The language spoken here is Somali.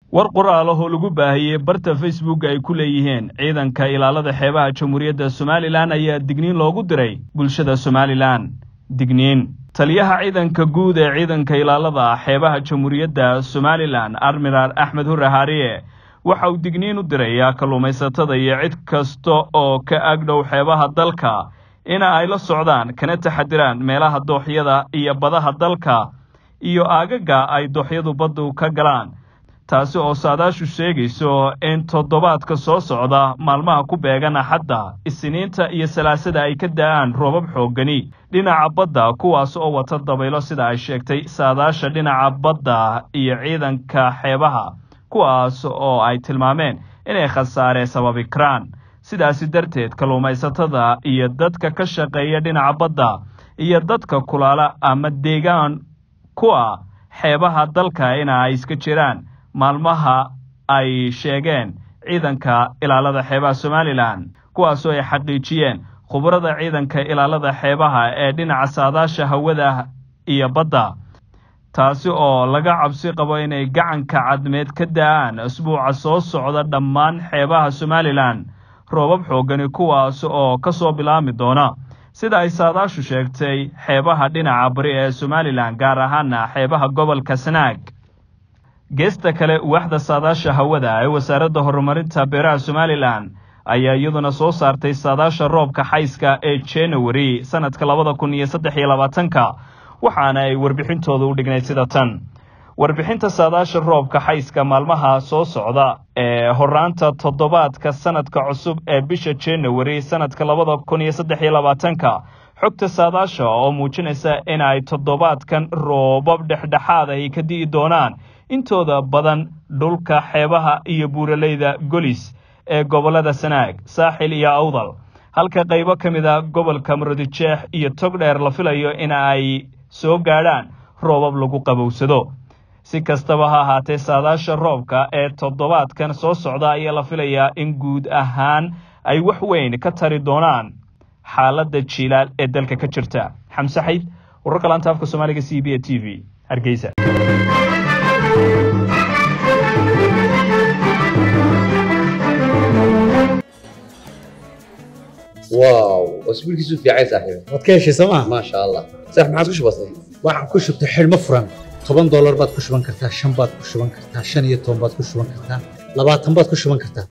war qoraalahoo lagu baahiyey barta facebook ay ku leeyihiin ciidanka ilaalada xeebaha jamhuuriyadda somalilan ayaa digniin loogu diray bulshada somalilan digniin taliyaha ciidanka guud ee ciidanka ilaalada xeebaha jamhuuriyadda somalilan admiral axmed hurre haariye waxa uu digniin u dirayaa kalluumaysatada iyo cid kasta oo ka agdhow xeebaha dalka ina ay la socdaan kana taxadiraan meelaha dooxyada iyo badaha dalka iyo aagaga ay dooxyadu baddu ka galaan taasi oo saadaashu sheegayso in toddobaadka soo socda maalmaha ku beegan axadda isniinta iyo salaasada ay ka da'aan roobab xooggani dhinaca badda kuwaas oo wata dabaylo sida ay sheegtay saadaasha dhinaca badda iyo ciidanka xeebaha kuwaas oo ay tilmaameen inay khasaare sababi karaan sidaasi darteed kalluumaysatada iyo dadka ka shaqeeya dhinaca badda iyo dadka kulaala ama deegaan kuwa xeebaha dalka ina ay iska jiraan maalmaha ay sheegeen ciidanka ilaalada xeebaha somalilan kuwaasoo ay xaqiijiyeen khubarada ciidanka ilaalada xeebaha ee dhinaca saadaasha hawada iyo badda taasi oo laga cabsi qabo inay gacanka cadmeed ka da'aan asbuuca soo socda dhammaan xeebaha somalilan roobab xooggani kuwaas oo ka soo bilaami doona sida ay saadaashu sheegtay xeebaha dhinaca bari ee somalilan gaar ahaana xeebaha gobolka sanaag geesta kale waaxda saadaasha hawada ee wasaaradda horumarinta beeraha somalilan ayaa iyaduna soo saartay saadaasha roobka xayska ee january sanadka labada kun iyo saddex iyo labaatanka waxaana ay warbixintooda u dhignayd sida tan warbixinta saadaasha roobka xayska maalmaha soo socda ee horaanta toddobaadka sanadka cusub ee bisha january sanadka labada kun iyo saddex iyo labaatanka xogta saadaasha oo muujinaysa in ay toddobaadkan roobab dhexdhexaad ay ka di'i doonaan intooda badan dhulka xeebaha iyo buuraleyda golis ee gobollada sanaag saaxil iyo awdal halka qaybo ka mid a gobolka marodijeex iyo togdheer la filayo in ay soo gaadhaan roobab lagu qabowsado si kastaba ha ahaatee saadaasha roobka ee toddobaadkan soo socda ayaa la filayaa in guud ahaan ay wax weyn ka tari doonaan xaaladda jiilaal ee dalka ka jirta xamse xayd wararka laanta afka soomaaliga c b a t v hargeysa واو اسبوعك في عايز صاحبي waad ka heshay sooma ما شاء الله صح ما عاد كش بسيط waxaan ku shubtay xidhmo furan toban doolar baad ku shuban kartaa shan baad ku shuban kartaa shan iyo toban baad ku shuban kartaa labaatan baad ku shuban kartaa